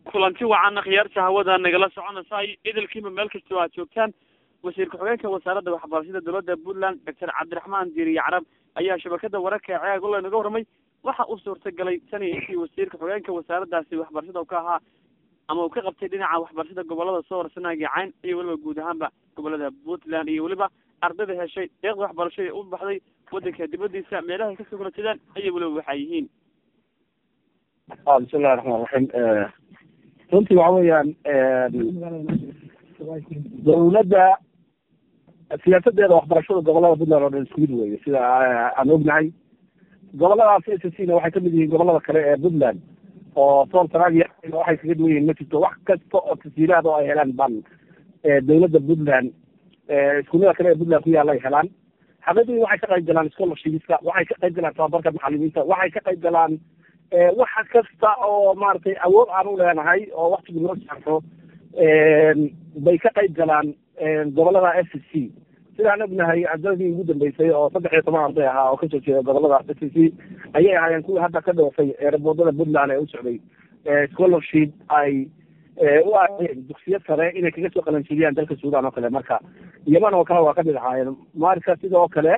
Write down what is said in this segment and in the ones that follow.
kulanti wacaana khiyaarta hawada nagala soconaysa idilkiiba meel kastoo aad joogtaan wasiir ku-xigeenka wasaaradda waxbarashada dowladda puntland doctor cabdiraxmaan diiriye carab ayaa shabakada wararka ee ceeg ula naga warramay waxa uu suurtagalay tan iyo intii wasiirka xogeenka wasaaraddaasi waxbarashada u ka ahaa ama uu ka qabtay dhinaca waxbarashada gobolada soo horsanaagii cayn iyo weliba guud ahaanba gobolada puntland iyo weliba ardayda heshay deeqda waxbarasho ee u baxday wadanka dibadiisa meelahay kasoo kala jeedaan ayay weliba waxay yihiin bismillahi raxmaan raxiim runtii waxa weeyaan dawladda siyaasadeeda waxbarashada gobolada puntland oo dhan isku mid weye sida aan ognahay goboladaas s c na waxay kamid yihiin gobolada kale ee puntland oo sool sanaag waxay kaga duwan yihiin ma jirto wax kasta oo tasiilaad oo ay helaan ban dawladda puntland iskuullada kale ee puntland ku yaalla ay helaan xaqiiqdii waxay ka qayb galaan scholarshipska waxay ka qayb galaan tababarka macalimiinta waxay ka qayb galaan waxa kasta oo maaragtay awood aan u leenahay oo waktigu noo saarto bay ka qayb galaan gobolada s c sidaan ognahay ardadii ugu dambeysay oo saddex iyo toban arday ahaa oo kasoo jeeda gobolada s c ayay ahaayeen kuwii hadda ka dhoofay eeraboodada puntland ee u socday scholarship ay u aadeen dugsiyo sare inay kaga soo qalanjiliyaan dalka suudan oo kale marka yaman oo kale waa kamid ahaayeen marka sidoo kale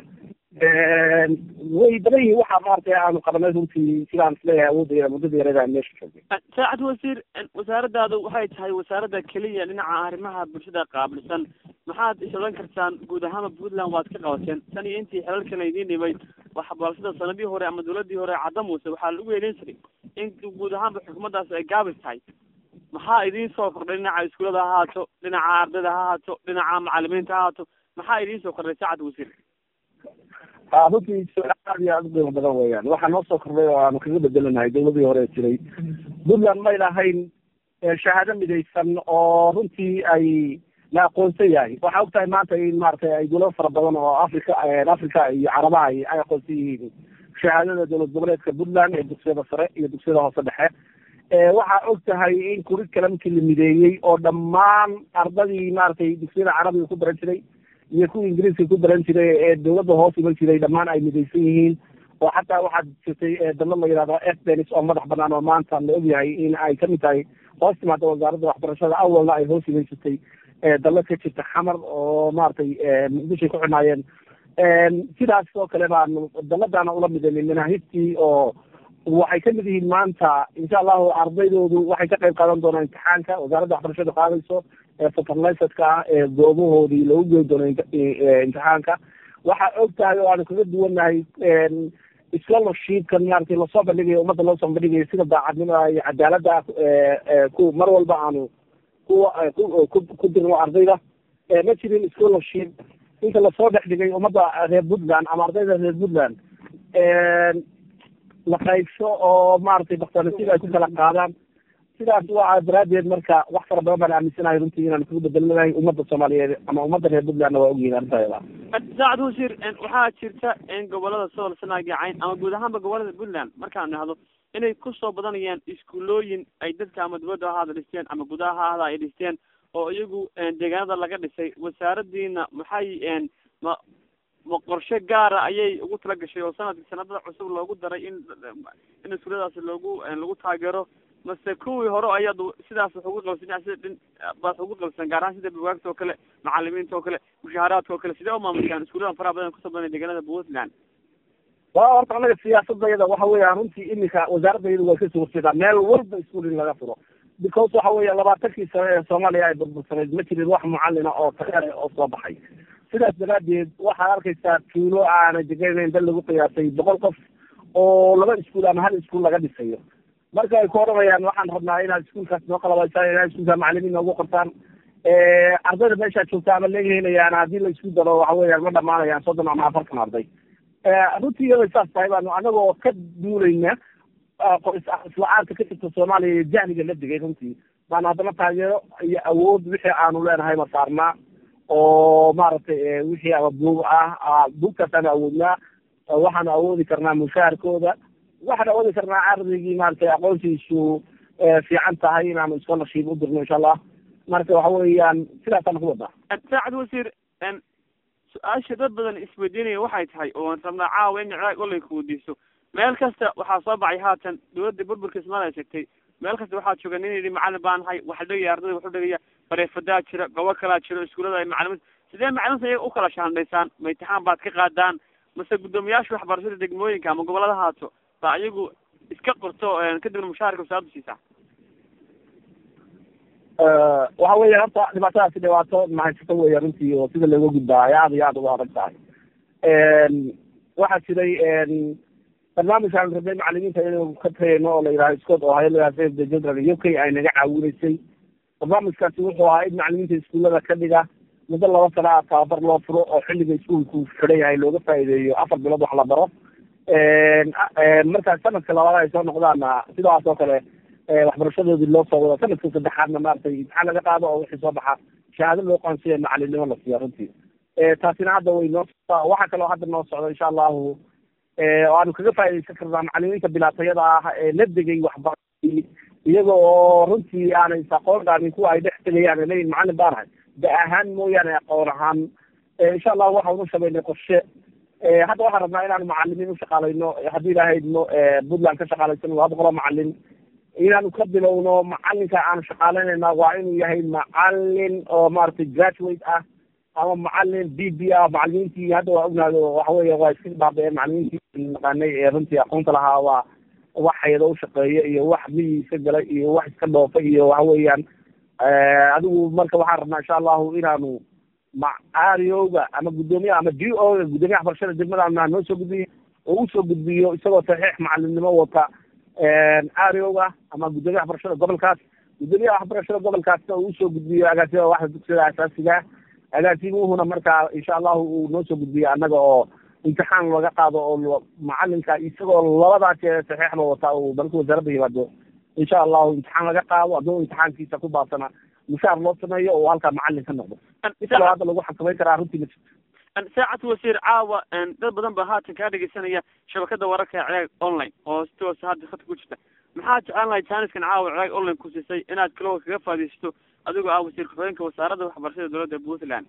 way badan yihiin waxaa maaragtay aanu qabanay runtii sidaan isleeyahay awoodda muddada yarada meesha joogay saacad wasiir wasaaraddaadu waxay tahay wasaaradda keliya dhinaca arrimaha bulshada qaabilsan maxaad is odhan kartaan guud ahaanba puntland waad ka qabateen tan iyo intii xelalkan idiin dhibay waxbarashada sanadihii hore ama dawladii hore cadda muuse waxaa lagu yeelin jiray in guud ahaanba xukuumaddaas ay gaabis tahay maxaa idiin soo kordhay dhinaca iskuulada ha haato dhinaca ardayda ha haato dhinaca macalimiinta ha haato maxaa idiin soo kordhay saacad wasiir runtii aad iyo aad u qiimo badan weeyaan waxaa noo soo kordhay oo aanu kaga bedelanahay dawladii hore jiray puntland may lahayn shahaado midaysan oo runtii ay la aqoonsan yahay waxaa ogtahay maanta in maaragtay ay dawlado fara badan oo africa africa iyo carabaha ay aqoonsan yihiin shahaadada dowlad goboleedka puntland ee dugsiyada sare iyo dugsiyada hoose dhexe waxaa og tahay in curriculumkii la mideeyey oo dhammaan ardadii maaragtay dugsiyada carabiga ku baran jiray iyo kuwa ingiriiska ku baran jiray ee dawladda hoos iman jiray dhammaan ay midaysan yihiin oo xataa waxaad jirtay dallo la yidhahdo fdenis oo madax banaan oo maanta la ogyahay in ay kamid tahay hoos timaada wasaaradda waxbarashada awalna ay hoos iman jirtay dallo ka jirta xamar oo maaragtay muqdishoay ku xidhnaayeen sidaas oo kale baanu dalladaana ula midaynay manaahibtii oo waxay kamid yihiin maanta insha allahu ardaydoodu waxay ka qayb qaadan doonaan imtixaanka wasaaradda waxbarashada qaadayso eefaterlisadka ah ee goobahoodii lagu geyn doono imtixaanka waxaa og tahay oo aanu kaga duwanahay scholarshipkan maaragtay lasoo bandhigayo ummadda loo soo bandhigayo sida daacadnimada iyo cadaalada ku mar walba aanu ku ku dirno ardayda ma jirin scholarship inta lasoo dhex dhigay ummadda reer puntland ama ardayda reer puntland la qaybso oo maaragtay baktanasiib ay ku kala qaadaan sidaas waa daraadeed marka wax fara badan baan aaminsanahay runtii inaan kaga bedelnanahay ummadda soomaaliyeed ama ummadda reer puntlandna waa ogyihin arrintaada saacad wasiir waxaa jirta in gobolada sool sanaagi cayn ama guud ahaanba gobolada puntland markaan nahdo inay kusoo badanayaan iskuulooyin ay dadka ama dibadda ahaada dhisteen ama gudaha ahaada ay dhisteen oo iyagu deegaanada laga dhisay wasaaradiina maxay ma ma qorshe gaara ayay ugu tala gashay oo sanadki sanadada cusub loogu daray in in iskuuladaasi loogu lagu taageero mase kuwii hore ayaad sidaas wax ugu qabsan sida dhin baad ugu qabsan gaar ahaan sida bugaagta oo kale macalimiinta oo kale mushaaharaadka oo kale sidee umaamushaan iskuuladan faraha badan kusoo badan deegaanada puntland wa horta anaga siyaasadayada waxa weeyaan runtii iminka wasaaradayadu way kasoo horjeedaa meel walba iskuul in laga furo because waxa weya labaatankii sane ee soomaaliya ay burbursaneyd ma jirin wax mucalina oo takeer oo soo baxay sidaas daraadeed waxaad arkaysaa tuulo aana deganayn dal lagu qiyaasay boqol qof oo laba iskuul ama hal iskuul laga dhisayo marka ay ku odhanayaan waxaan rabnaa inaad iskuulkaas noo qalabaysaan inaad iskuulka macalimiin noogu qortaan ardayda meeshaad joogta ama laga helayaan haddii la isku daro waxa weeyaan ma dhamaanayaan soddon ama afartan arday runtii iyada saas tahay baanu anagoo ka duulayna is-la-aanta ka jirta soomaaliya iyo jahliga la digay runtii baanu haddana taageero iyo awood wixii aanu leenahay ma saarnaa oo maaragtay wixii ama buug ah buugtaasaanu awoodnaa waxaanu awoodi karnaa mushaharkooda waxaan awoodi karnaa ardaygii maaragtay aqoontiisu fiican tahay inaanu scholarship u dirno insha allah marka waxa weeyaan sidaasaan ku wadaa saacad wasiir su-aasha dad badan isweydiinaya waxay tahay oo rabnaa caawa in ciraaq olay ku weydiiso meel kasta waxaa soo baxay haatan dawladda burburka ismaal ay sheegtay meel kasta waxaa jooga nin yidhi macalin baan ahay waxa dhegaya ardayda wuxuu dhegaya bareefadaa jira gobo kalaa jiro iskuullada ay macalimin sidee macaliminta iyaga ukala shaandhaysaan ma imtixaan baad ka qaadaan mase guddoomiyaasha waxbarashada degmooyinka ama gobolada haato baa iyagu iska qorto kadibna mushaharka wasaaradu siisaa waxa weya horta dhibaatadaasi dhibaato mahaysato weya runtii oo sida looga gudbaa ay aada iyo aada uga adag tahay waxaa jiray barnaamij aan rabnay macalimiinta inaynu ka tagayno oo la yidhaha scott oo hayla save the children u k ay naga caawinaysay barnaamijkaasi wuxuu ahaa in macalimiinta iskuullada ka dhiga muddo laba sana a tababar loo furo oo xilliga iskuulku xidhan yahay looga faa'iideeyo afar bilood wax la baro markaas sanadka labaad ay soo noqdaana sidaas oo kale waxbarashadoodii loo soo wado sanadka saddexaadna maaragtay imtixaan laga qaado oo wixii soo baxa shahaado loo qaansiya macalinimo la siiya runtii taasina hadda way noo waxaa kaloo hadda noo socda insha allahu waanu kaga faaidaysan karnaa macalimiinta bilaatayada ah ee la degay waxbarashadii iyaga oo runtii aanay aqoon dhaamin kuwa ay dhex tegayaan leeyihin macalin baan ahay da ahaan mooyaane aqoon ahaan insha allahu waxaanu samaynay qorshe hadda waxaan rabnaa inaanu macalimiin ushaqaalayno haddii ilahaydno puntland ka shaqaalaysan laba boqoloo macalin inaanu ka bilowno macalinka aanu shaqaalaynayna waa inuu yahay macalin oo maaragtay graduate ah ama macalin b b ah macalimiintii hadda waa ognaado waxa weya waa iska baaba-een macalimiintii naqaanay ee runtii aqoonta lahaa waa wax hayado ushaqeeya iyo wax miyi iska galay iyo wax iska dhoofa iyo waxa weeyaan adigu marka waxaan rabnaa insha allahu inaanu macaariyowga ama guddoomiyaha ama d o ga guddoomiyaha waxbarashada degmada noo soo gudbiyo oo usoo gudbiyo isagoo saxiix macalimnimo wata aariyowga ama guddoomiyaha waxbarashada gobolkaas guddoomiyaha waxbarashada gobolkaasna uu usoo gudbiyo agaasima waxda dugsiyada asaasiga agaasimuhuna markaa insha allahu uu noo soo gudbiyo annaga oo imtixaan laga qaado oo macalinka isagoo labadaas saxiixba wata uu dalka wasaaradda yimaado insha allahu imtixaan laga qaado hadduu imtixaankiisa ku baabsana mushaar loo sameeyo oo halkaa macalin ka noqdo isaloo hadda lagu xakameyn karaa runtii ma jirto saacad wasiir caawa dad badan baa haatan kaa dhegeysanaya shabakada wararka ee cilaag online oo si toosa hadda khadka ku jirta maxaa jeclaan lahay jaaniskan caawa cilaag online ku siisay inaad kalo kaga faadaysato adigoo ah wasiir ku-xigeenka wasaaradda waxbarashada dowladda puntland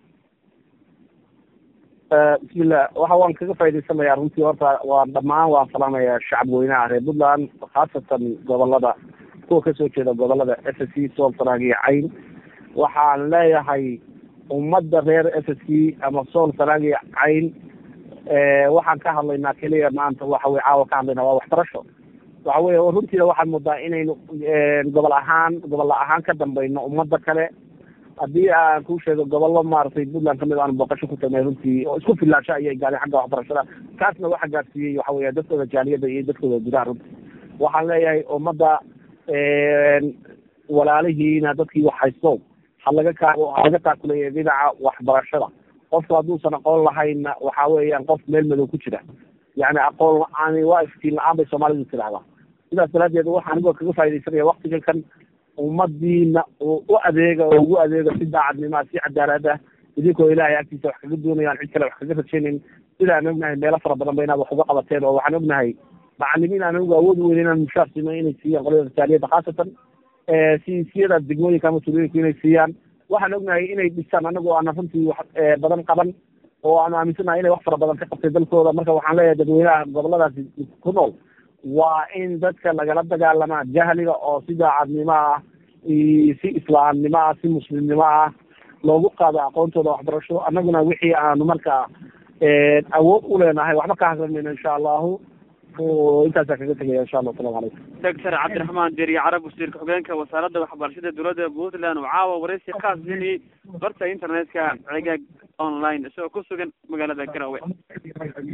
bismillah waxa waan kaga faa'idaysanayaa runtii horta waa dhammaan waan salaamaya shacab weynaha reer puntland khaasatan gobolada kuwa kasoo jeeda gobolada s s c sool sanaag iyo cayn waxaan leeyahay ummadda reer s s c ama sool sanaag iyo cayn waxaan ka hadlaynaa keliya maanta waxa wey caawa ka hadlaynaa waa waxbarasho waxa wey runtiina waxaan moodaa inaynu gobol ahaan gobolla ahaan ka dambayno ummadda kale haddii aan kuu sheego gobollo maaragtay puntland kamid aanu booqasho ku tagnay runtii oo isku filaansho ayay gaadeen xagga waxbarashada kaasna waxa gaarsiiyey waxa weya dadkooda jaaliyadda iyo dadkooda gudaha runtii waxaan leeyahay ummadda walaalihiina dadkii wax haysto ha laga kaa ha laga taakuleeya dhinaca waxbarashada qofku hadduusan aqoon lahaynna waxa weeyaan qof meel madow ku jira yani aqoon la-aani waa iftiin la-aan bay soomaalidu tidahdaa sidaas daraadeed waxa anigoo kaga faa'idaysanaya waktigan kan ummadiina u adeega oo ugu adeega si daacadnimaa si cadaalad ah idinkoo ilaahay agtiisa wax kaga doonayaan cid kale wax kaga rajaynayn sidaan ognahay meelo fara badan ba inaad wax uga qabateen oo waxaan ognahay macalimiin aan anigu awood weyn inaan mushaar siino inay siiyaan qolada rasaaliyadda khaasatan siisiyada degmooyinka ama tulooyinku inay siiyaan waxaan ognahay inay dhisaan anagu aana runtii wax badan qaban oo aanu aaminsanahay inay wax fara badan ka qabtay dalkooda marka waxaan leeyahay dadweynaha goboladaasi ku nool waa in dadka lagala dagaalamaa jahliga oo si daacadnimo ah si islaamnimo ah si muslimnimo ah loogu qaado aqoontooda waxbarasho annaguna wixii aanu markaa awood u leenahay waxba ka hadlamayno insha allahu intaasaa kaga tegaya insha allah asalamu calaykum doctor cabdiraxmaan deriye carab wasiirka xogeenka wasaaradda waxbarashada dowladda puntland oo caawa wareysi khaas siinayay barta internetka cigaag online isagoo ku sugan magaalada garowe